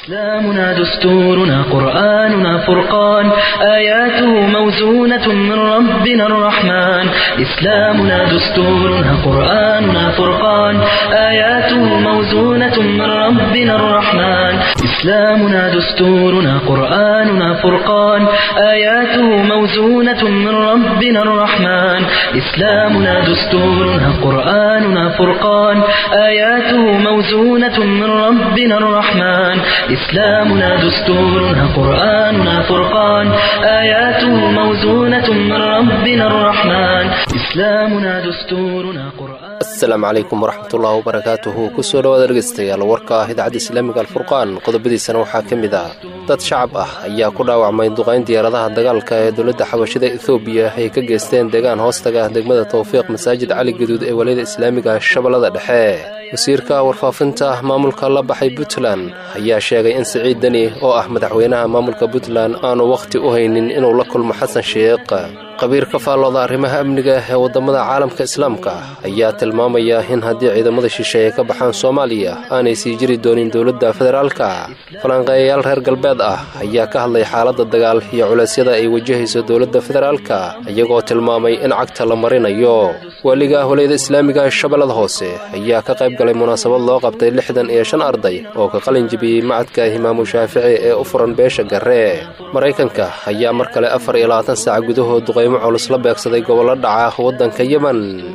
إسلامنا دستورنا قرآننا فرقان آياته موزونة من ربنا الرحمن إسلامنا دستورنا قرآننا فرقان آياته موزونة من ربنا الرحمن إسلامنا دستورنا قرآننا فرقان آياته موزونة من ربنا الرحمن إسلامنا دستورنا قرآننا فرقان آياته موزونة من ربنا الرحمن إسلامنا دستورنا قرآننا فرقان آياته موزونة من ربنا الرحمن إسلامنا دستورنا قرآن asalaamu calaykum waraxmatullahi wabarakaatuhu kusoo dhawaad dhegaystayaal warka ah idaacadda islaamiga alfurqaan qodobadiisana waxaa ka mid ah dad shacab ah ayaa ku dhaawacmay duqayn diyaaradaha dagaalka ee dowladda xabashida ethoobiya ay ka geysteen deegaan hoostaga degmada towfiiq masaajid cali gaduud ee waliyada islaamiga shabeellada dhexe wasiirka warfaafinta maamulka la baxay puntland ayaa sheegay in siciid deni oo ah madaxweynaha maamulka puntland aanu wakhti u haynin inuu la kulmo xasan sheekh qabiir ka faallooda arrimaha amniga ee waddamada caalamka islaamka ayaa tilmaamaya in haddii ciidamada shisheeye ka baxaan soomaaliya aanay sii jiri doonin dowladda federaalka falanqeeyayaal reer galbeed ah ayaa ka hadlay xaaladda dagaal iyo culeysyada ay wajahayso dowladda federaalka iyagoo tilmaamay in cagta la marinayo waaliga walayada islaamiga shabeellada hoose ayaa ka qayb galay munaasabad loo qabtay lixdan iyo shan arday oo ka qalin jibiyey macadka imaamu shaafici ee u furan beesha garre maraykanka ayaa mar kale afar iyo labaatan saac gudahood duqaymo culus la beegsaday gobollo dhaca waddanka yemen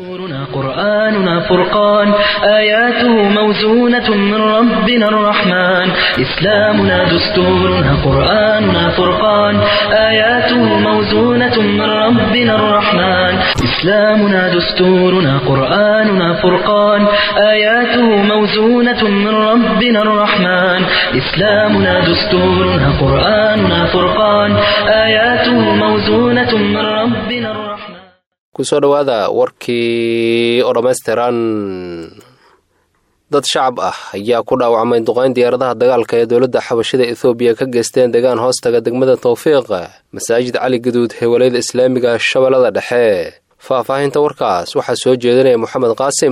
قرآننا فرقان آياته موزونة من ربنا الرحمن إسلامنا دستورنا قرآننا فرقان آياته موزونة من ربنا الرحمن إسلامنا دستورنا قرآننا فرقان آياته موزونة من ربنا الرحمن إسلامنا دستورنا قرآننا فرقان آياته موزونة من ربنا الرحمن kusoo dhowaada warkii oo dhammaystiran dad shacab ah ayaa ku dhaawacmay duqayn diyaaradaha dagaalka ee dowladda xabashida ethoobiya ka geysteen deegaan hoostaga degmada towfiiq masaajid cali gaduud ee walayada islaamiga shabeellada dhexe faahfaahinta warkaas waxaa soo jeedinaya moxamed qaasim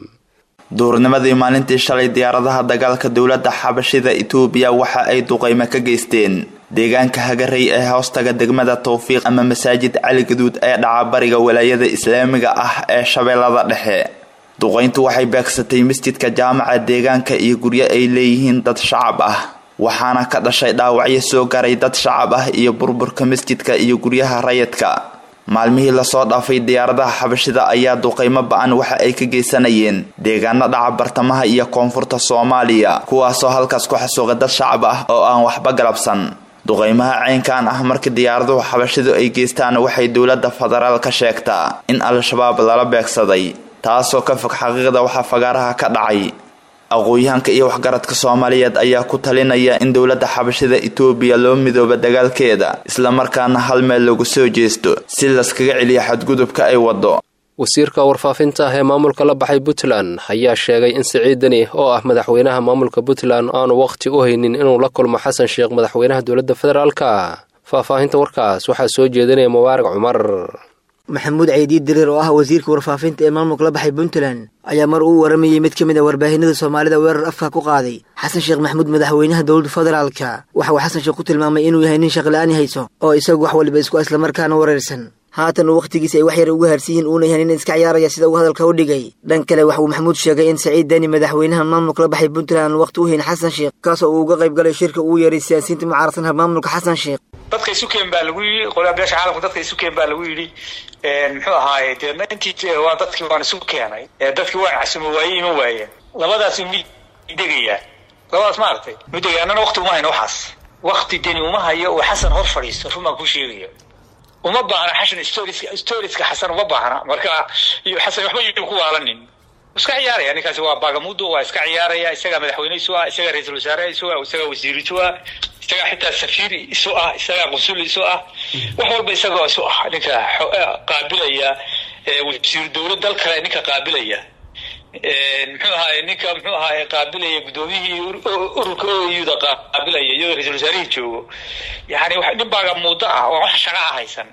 duurnimadii maalintii shalay diyaaradaha dagaalka dowladda xabashida etoobiya waxa ay duqaymo ka geysteen deegaanka hagarey ee hoostaga degmada towfiiq ama masaajid cali gaduud ee dhaca bariga walaayada islaamiga ah ee shabeellada dhexe duqayntu waxay beegsatay masjidka jaamaca deegaanka iyo guryo ay leeyihiin dad shacab ah waxaana ka dhashay dhaawacyo soo garay dad shacab ah iyo burburka masjidka iyo guryaha rayidka maalmihii lasoo dhaafay diyaaradaha xabashida ayaa duqaymo ba-an waxa ay ka geysanayeen deegaano dhaca bartamaha iyo koonfurta soomaaliya kuwaasoo halkaas ku xasuuqa dad shacab ah oo aan waxba galabsan duqaymaha ceynkan ah marka diyaaraduhu xabashidu ay geystaan waxay dowladda federaal ka sheegtaa in al-shabaab lala beegsaday taasoo ka fog xaqiiqda waxaa fagaaraha ka dhacay aqoon-yahanka iyo waxgaradka soomaaliyeed ayaa ku talinaya in dowladda xabashida etoobiya loo midooba dagaalkeeda islamarkaana hal meel lagu soo jeesto si laskaga celiyo xadgudubka ay waddo wasiirka warfaafinta ee maamulka la baxay puntland ayaa sheegay in siciid deni oo ah madaxweynaha maamulka puntland aanu wakhti u haynin inuu la kulmo xasan sheekh madaxweynaha dowladda federaalka faahfaahinta warkaas waxaa soo jeedinaya mubaarak cumar maxamuud ceydiid diriir oo ah wasiirka warfaafinta ee maamulka la baxay puntland ayaa mar uu waramayey mid ka mid a warbaahinada soomaalida weerar afka ku qaaday xasan sheekh maxamuud madaxweynaha dowladda federaalka waxa uu xasan sheekh ku tilmaamay inuu yahay nin shaqla-aan hayso oo isagu wax waliba isku islamarkaana wareersan haatan uu wakhtigiisa ay wax yar uga harsiyiin uuna yahay nin iska ciyaaraya sida uu hadalka u dhigay dhan kale waxa uu maxamuud sheegay in saciid deni madaxweynaha maamulka la baxay puntland aan waqti u hayn xasan sheekh kaasoo uu uga qayb galay shirka uu yeeray siyaasiyiinta mucaaradsanha maamulka xasan sheekh dadka isukeen baa lagu yidhi qolaa beesha caalamka dadka isukeen baa lagu yidhi muxuu ahaaye deedna intii waa dadkii waan isu keenay dadkii waan casumo waaye ima waayeen labadaas mid degayaa labadaas ma aragtay midegaya annana wakti uma hayno waxaas wakti deni uma hayo oo xasan hor fadhiisto run baan kuu sheegaya uma baahna xashan storiska storiska xasan uma baahna marka iyo xasan waxba yuu ku waalanin iska ciyaaraya ninkaasi waa bagamudo waa iska ciyaaraya isagaa madaxweyne isu ah isagaa ra-iisul wasaare isu ah isagaa wasiir isu ah isagaa xitaa safiir isu ah isagaa qusul isu ah wax walba isagoo isu ah ninka qaabilaya wasiir dowlad dal kale ninka qaabilaya muxuu ahaay ninka muxuu ahaay qaabilaya guddoomiyihii ururka oyuda qaabilaya iyadoo ra-isul wasaarihii joogo yani nin baaga muddo ah oo wax shaqa ah haysan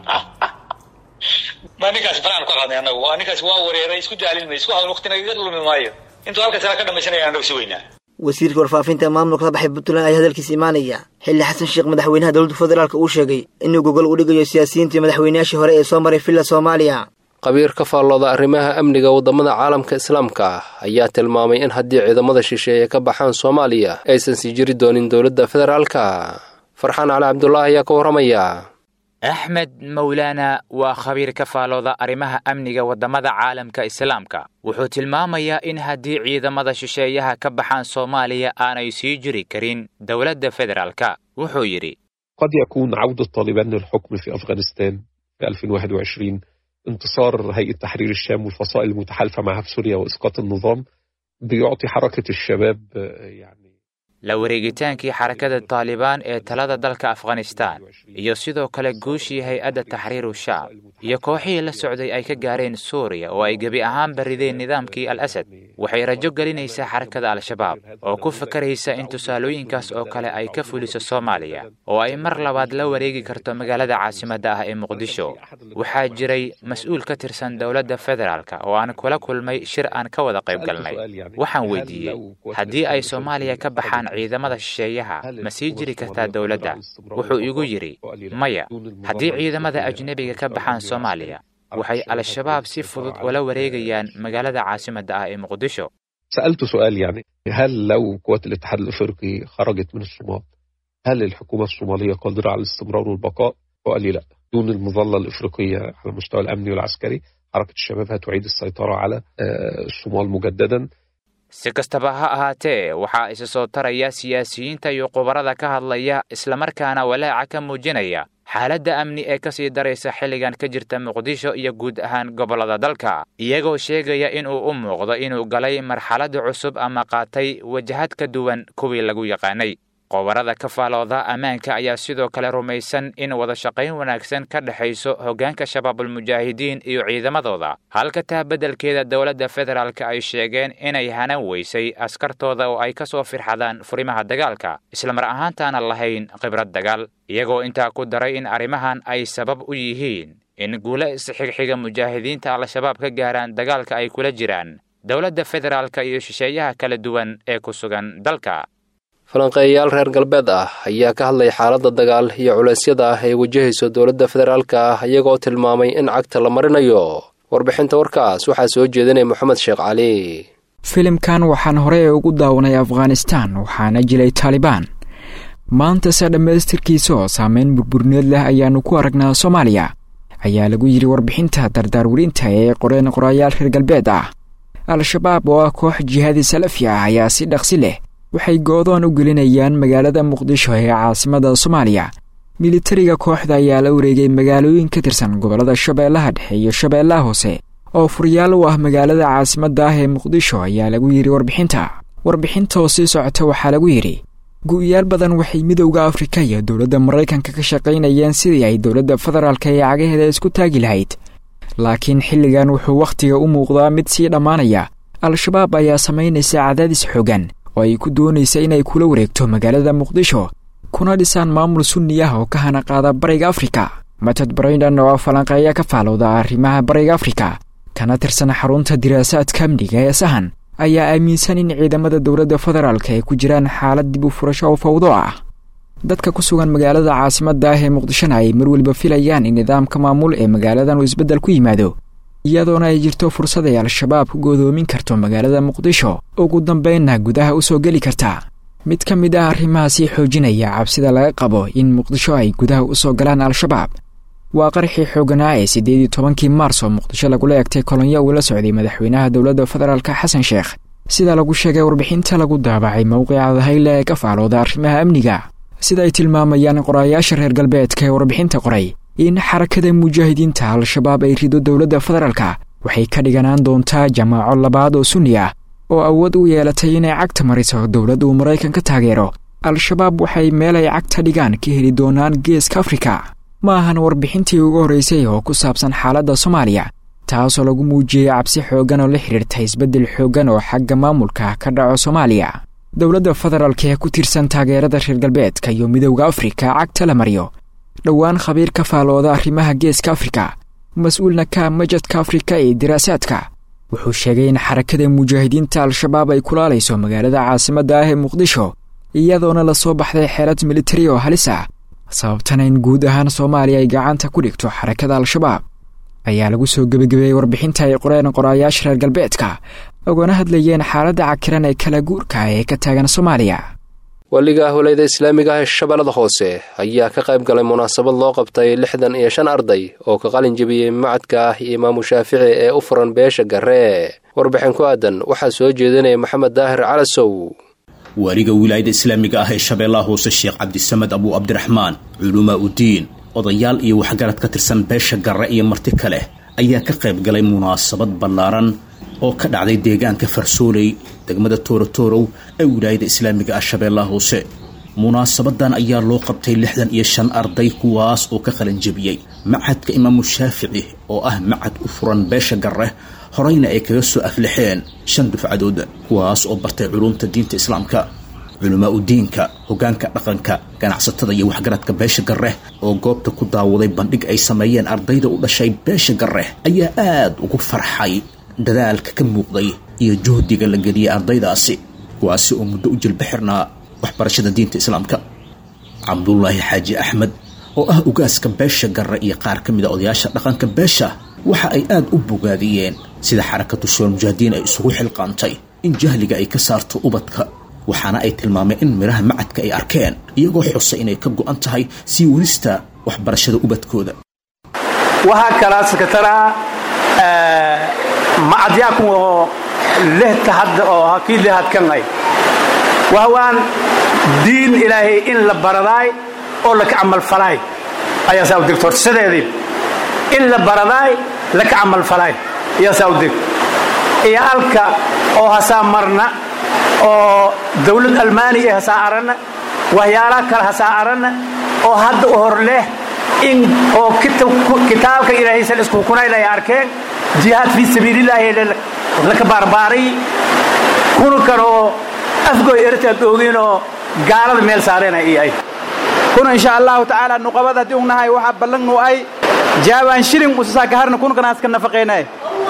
ma ninkaas banaan ka qaadnay anagu ninkaas waa wareeray isku daalin may isku hawl waqti nagaga lumi maayo intuu halka sala ka dhamaysanaya anagu si weynaa wasiirka warfaafinta maamulka la baxay puntland ayaa hadalkiisa imaanaya xilli xasan sheekh madaxweynaha dowladda federaalk uu sheegay inuu gogol u dhigayo siyaasiyiintii madaxweynayaashii hore ee soo maray villa soomaaliya qabiir ka faallooda arrimaha amniga waddamada caalamka islaamka ah ayaa tilmaamay in haddii ciidamada shisheeye ka baxaan soomaaliya aysan sii jiri doonin dowladda federaalka farxaan cali cabdulaahi ayaa ka warramaya axmed mawlaana waa khabiir ka faalooda arrimaha amniga waddamada caalamka islaamka wuxuu tilmaamayaa in haddii ciidamada shisheeyaha ka baxaan soomaaliya aanay sii jiri karin dowladda federaalka wuxuu yidhi قد يكون عودة طالبان للحكم في أفغانستان في 2021 انتصار هيئة تحرير الشام والفصائل المتحالفة معها في سوريا وإسقاط النظام بيعطي حركة الشباب يعني la wareegitaankii xarakada taalibaan ee talada dalka afghanistaan iyo sidoo kale guushii hay-adda taxriiru shaam iyo kooxihii la socday ay ka gaareen suuriya oo ay gebi ahaanba rideen nidaamkii al asad waxay rajo gelinaysaa xarakada al-shabaab oo ku fakaraysa in tusaalooyinkaas oo kale ay ka fuliso soomaaliya oo ay mar labaad la wareegi karto magaalada caasimadda ah ee muqdisho waxaa jiray mas-uul ka tirsan dowladda federaalka oo aan kula kulmay shir aan ka wada qayb galnay waxaan weydiiyey haddii ay soomaaliya ka baxaan ciidamada shisheeyaha ma sii jiri kartaa dowladda wuxuu igu yidhi maya haddii ciidamada ajnebiga ka baxaan soomaaliya waxay al-shabaab si fudud ula wareegayaan magaalada caasimadda ah ee muqdisho سألت سؤال يعني هل لو قوات الاتحاد الأفريقي خرجت من الصومال هل الحكومة الصومالية قادرة على الاستمرار والبقاء؟ وقال لي لا دون المظلة الإفريقية على المستوى الأمني والعسكري حركة الشباب هتعيد السيطرة على الصومال مجددا si kastaba ha ahaatee waxaa isa soo taraya siyaasiyiinta iyo khubarada ka hadlaya islamarkaana walaaca ka muujinaya xaaladda amni ee ka sii daraysa xilligan ka jirta muqdisho iyo guud ahaan gobollada dalka iyagoo sheegaya inuu u muuqdo inuu galay marxaladda cusub ama qaatay wajahad ka duwan kuwii lagu yaqaanay qobarada ka faalooda ammaanka ayaa sidoo kale rumaysan in wada shaqayn wanaagsan ka dhexayso hoggaanka shabaabulmujaahidiin iyo ciidamadooda halka taa beddelkeeda dowladda federaalka ay sheegeen inay hanan weysay askartooda oo ay ka soo firxadaan furimaha dagaalka islamar ahaantaana lahayn khibrad dagaal iyagoo intaa ku daray in arrimahan ay sabab u yihiin in guulo isxigxiga mujaahidiinta al-shabaab ka gaaraan dagaalka ay kula jiraan dowladda federaalka iyo shisheeyaha kala duwan ee ku sugan dalka falanqeeyayaal reer galbeed ah ayaa ka hadlay xaaladda dagaal iyo culeysyada ah ee wajahayso dowladda federaalka ah iyagoo tilmaamay in cagta la marinayo warbixinta warkaas waxaa soo jeedinaya moxamed sheekh cali filimkan waxaan horey ugu daawanay afghanistan waxaana jilay taalibaan maantase dhammaystirkiisa oo saameyn burburneed leh ayaannu ku aragnaa soomaaliya ayaa lagu yidhi warbixinta dardaarwerinta ee qoreen qorayaal reer galbeed ah al-shabaab oo ah koox jihaadi salafi ah ayaa si dhaqsi leh waxay goodoon u gelinayaan magaalada muqdisho ee caasimada soomaaliya militariga kooxda ayaa la wareegay magaalooyin ka tirsan gobollada shabeellaha dhexe iyo shabeellaha hoose oo furyaal u ah magaalada caasimadda ah ee muqdisho ayaa lagu yidhi warbixinta warbixinta oo sii socota waxaa lagu yidhi gu'yaal badan waxay midowda afrika iyo dowladda maraykanka ka shaqaynayeen sidii ay dowladda federaalka ee cagaheeda isku taagi lahayd laakiin xilligan wuxuu wakhtiga u muuqdaa mid sii dhammaanaya al-shabaab ayaa samaynaysa cadaadis xoogan oo ay ku doonaysa inay kula wareegto magaalada muqdisho kuna dhisaan maamul sunni ah oo ka hana qaada bariga afrika matad brayndon oo falanqeeya ka faalowda arrimaha bariga afrika kana tirsan xarunta diraasaadka amniga ee sahan ayaa aaminsan in ciidamada dowladda federaalka ay ku jiraan xaalad dib u furasho oo fawdo ah dadka ku sugan magaalada caasimadda ah ee muqdishona ay mar weliba filayaan in nidaamka maamul ee magaaladan uu isbeddel ku yimaado iyadoona ay jirto fursad ay al-shabaab ku godoomin karto magaalada muqdisho ugu dambaynna gudaha u soo geli karta mid ka mid ah arrimahaasii xoojinaya cabsida laga qabo in muqdisho ay gudaha u soo galaan al-shabaab waa qarxii xooganaa ee siddeed iyo tobankii maars oo muqdisho lagula egtay kolonyo uu la socday madaxweynaha dowladda federaalka xasan sheekh sida lagu sheegay warbixinta lagu daabacay mowqica dahayle ee ka faalooda arrimaha amniga sida ay tilmaamayaan qorayaasha reer galbeedka ee warbixinta qoray in xarakada mujaahidiinta al-shabaab ay rido dowladda federaalka waxay ka dhiganaan doontaa jamaaco labaad oo sunni ah oo awood u yeelatay inay cagta mariso dowlad uu maraykan ka taageero al-shabaab waxay meel ay cagta dhigaan ka heli doonaan geeska afrika ma ahan warbixintii ugu horraysay oo ku saabsan xaaladda soomaaliya taasoo lagu muujiyey cabsi xooggan oo la xidhiirta isbeddel xooggan oo xagga maamulka ka dhaco soomaaliya dowladda federaalka ee ku tirsan taageerada reer galbeedka iyo midowda afrika cagta la mariyo dhowaan khabiir ka faalooda arrimaha geeska afrika mas-uulna ka majadka afrika ee diraasaadka wuxuu sheegay in xarakada mujaahidiinta al-shabaab ay kulaalayso magaalada caasimadda ah ee muqdisho iyadoona la soo baxday xeelad militari oo halis ah sababtana in guud ahaan soomaaliya ay gacanta ku dhigto xarakada al-shabaab ayaa lagu soo gebagabeeyey warbixinta ay qoreen qoraayaasha reer galbeedka ogona hadlayeen xaaladda cakiran ee kala guurka ee ka taagan soomaaliya waliga walayda islaamiga ah ee shabeellada hoose ayaa ka qayb galay munaasabad loo qabtay lixdan iyo shan arday oo ka qalin jebiyey macadka ah imaamu shaafici ee u furan beesha garee warbixin ku aadan waxaa soo jeedinaya maxamed daahir calasow waaliga wilaayada islaamiga ah ee shabeellaha hoose sheekh cabdisamed abuu cabdiraxmaan culumaa uddiin odayaal iyo waxgarad ka tirsan beesha garre iyo marti kale ayaa ka qayb galay munaasabad ballaaran oo ka dhacday deegaanka farsooley degmada toorotorow ee wilaayada islaamiga ah shabeellaha hoose munaasabadan ayaa loo qabtay lixdan iyo shan arday kuwaas oo ka qalanjebiyey macadka imaamu shaafici oo ah macad u furan beesha garre horeyna ay kaga soo aflixeen shan dufcadood kuwaas oo bartay culumta diinta islaamka culamaa udiinka hoggaanka dhaqanka ganacsatada iyo waxgaradka beesha garre oo goobta ku daawaday bandhig ay sameeyeen ardayda u dhashay beesha garre ayaa aad ugu farxay dadaalka ka muuqday iyo juhdiga la geliyey ardaydaasi kuwaasi oo muddo u jilbixirnaa waxbarashada diinta islaamka cabdullaahi xaaji axmed oo ah ugaaska beesha garre iyo qaar ka mida odayaasha dhaqanka beesha waxa ay aad u bogaadiyeen sida xarakatu shuwal mujaahidiin ay isugu xilqaantay in jahliga ay ka saarto ubadka waxaana ay tilmaameen in midhaha macadka ay arkeen iyagoo xusay inay ka go'an tahay sii wadista waxbarashada ubadkooda waxaa kalaa sekataraa macadyaakun oo lehta hadda oo kii lehadkanay wahwaan diin ilaahay in la baradaay oo laka camalfalaay ayaa saa u degto sideedii in la baradaay laka camalfalaay ayaa saa u deg iyaalka oo hasaa marna oo dawlad almaani ee hasaa aranna waxyaalaha kale hasaa aranna oo hadda u hor leh in oo kitaabka ilaahaysan iskukunayna ay arkeen jihaad fii sabiilillaahi laka baarbaaray kuna kan oo afgoy ertaad oogin oo gaalada meel saarena i ay kuna insha allahu tacaala nuqabad haddii ugnahay waxaa ballannu ay jaawaan shilin usasaa kaharna kuna kanaas ka nafaqaynay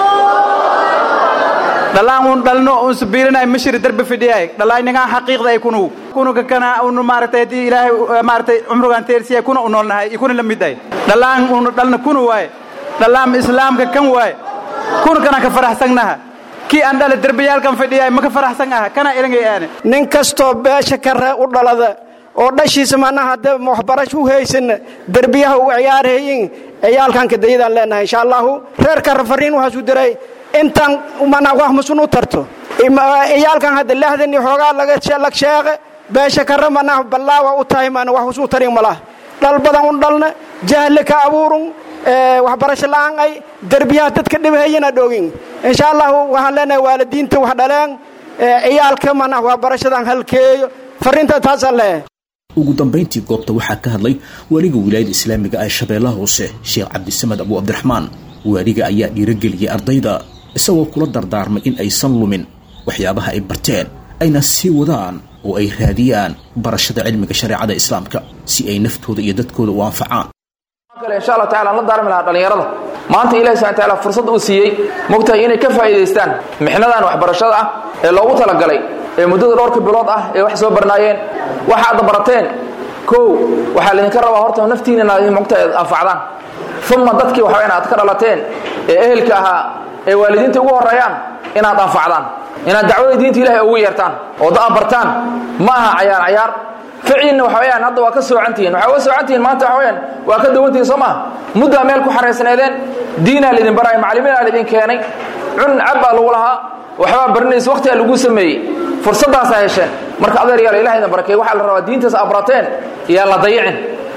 dhalaan un dhalno un sabiilinay mashiri darbe fidhiyay dhalaaynagaan xaqiiqda ay kunu kunuka kana un maaragtay haddii ilaahay maaragtay cumrugaan teersiyay kuna u noolnahay iyo kuna la mid ay dhalaan un dhalna kuna waaye dhalaam islaamka kan waaye kuna kana ka faraxsannaha kii aan dhala derbayaalkan fadhiyay ma ka faraxsan aha kana ilangay aane nin kastoo beesha kare u dhalada oo dhashiisa manaha hadda waxbarasho u haysan derbiyaha u ciyaarhayin ciyaalkan kadayadaan leenahay insha allahu reer kare fariin waxaasu diray intaan mana wax musun u tarto ciyaalkan hadda lahdani xoogaa laga sheeqe beesha kare manaha ballaawa u tahay mana wax usuu tarin malaha dhal badan un dhalna jahli ka abuurun waxbarasho la'aan ay derbiyaha dadka dhibhayana dhogin insha allahu waxaan leenahay waalidiinta wax dhaleen ciyaalka mana waxbarashadan halkeeyo fariinta taasaan leeyahay ugu dambayntii goobta waxaa ka hadlay waaliga wilaayada islaamiga ee shabeellaha hoose sheekh cabdisamed abuu cabdiraxmaan waaliga ayaa dhiirageliyey ardayda isagoo kula dardaarmay in aysan lumin waxyaabaha ay barteen ayna sii wadaan oo ay raadiyaan barashada cilmiga shareecada islaamka si ay naftooda iyo dadkooda u anfacaan insha allah tacala aan la daarmi lahaa dhallinyarada maanta ilahi subxana taala fursad uu siiyey mogtahay inay ka faa'iidaystaan mixnadan waxbarashada ah ee loogu talagalay ee muddada dhowrka bilood ah ee wax soo barnaayeen waxaad barateen kow waxaa laydinka rabaa horta naftiina inaad mogtahay anfacdaan uma dadkii waxa inaad ka dhalateen ee ehelka ahaa ee waalidiinta ugu horreeyaan inaad anfacdaan inaad dacwada diinta ilahay ugu yeertaan oo da bartaan ma aha cayaar cayaar ficiinna waxa weyaan hadda waa ka soocantihiin waxaa uga soocantihiin maanta waxa weyaan waa ka dawantihiin soo maha muddaa meel ku xaraysnaydeen diinaa laydin baraya macalimiinaa laydin keenay cun cab baa lagu lahaa waxbaa barinaysa waqtigaa lagu sameeyey fursaddaasaa hesheen marka adeeryaal ilaha idin barakeey waxaa la rabaa diintaas abrateen yaa la dayicin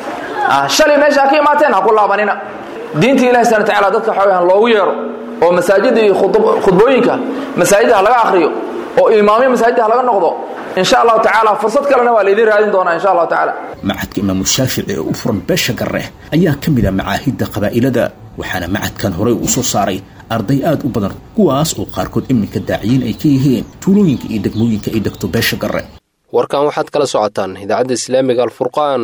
shalay meesha ha ka imaateen ha ku laabanina diinta ilahi subana tacala dadka waxa weyaan loogu yeero oo masaajida iyo khudbooyinka masaajida ha laga akhriyo oo imaamyo masaajida ha laga noqdo insha allahu tacaala fursad kalena waa laydin raadin doonaa insha allahu tacaala macadka imaamu shaafici ee u furan beesha garre ayaa ka mid a macaahidda qabaa'ilada waxaana macadkan horey uu soo saaray arday aad u badan kuwaas oo qaarkood iminka daaciyiin ay ka yihiin tuulooyinka iyo degmooyinka ay degto beesha garre warkan waxaad kala socotaan idaacadda islaamiga alfurqaan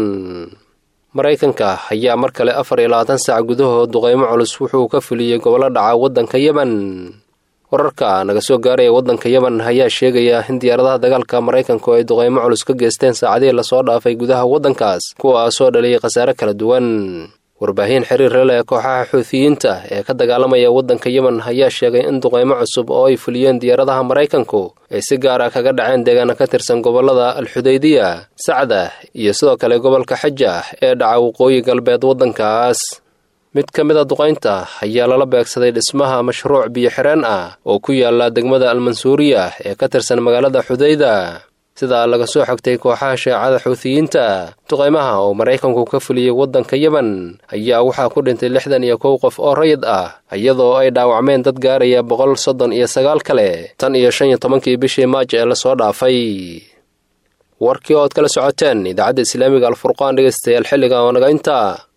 maraykanka ayaa mar kale afar iyo labaatan saac gudahood duqaymo culus wuxuu ka fuliyey gobollo dhaca waddanka yemen wararka naga soo gaaraya waddanka yemen ayaa sheegaya in diyaaradaha dagaalka maraykanku ay duqaymo culus ka geysteen saacadihii lasoo dhaafay gudaha waddankaas kuwaasoo dhaliyay khasaare kala duwan warbaahin xiriir leh kooxaha xuutiyiinta ee ka dagaalamaya waddanka yemen ayaa sheegay in duqaymo cusub oo ay fuliyeen diyaaradaha maraykanku ay si gaar ah kaga dhaceen deegaana ka tirsan gobollada alxudaydiya sacda iyo sidoo kale gobolka xaja ee dhaca waqooyi galbeed waddankaas mid ka mid a duqaynta ayaa lala beegsaday dhismaha mashruuc biyo xireen ah oo ku yaala degmada almansuuriya ee ka tirsan magaalada xudayda sidaa laga soo xogtay kooxaha shaacada xuutiyiinta duqaymaha oo maraykanku ka fuliyey waddanka yemen ayaa waxaa ku dhintay lixdan iyo kow qof oo rayid ah iyadoo ay dhaawacmeen dad gaaraya boqol soddon iyo sagaal kale tan iyo shan iyo tobankii bishii maaj ee lasoo dhaafay warkii ood kala socoteen idaacadda islaamiga alfurqaan dhegaystayaal xilliga oo naga intaa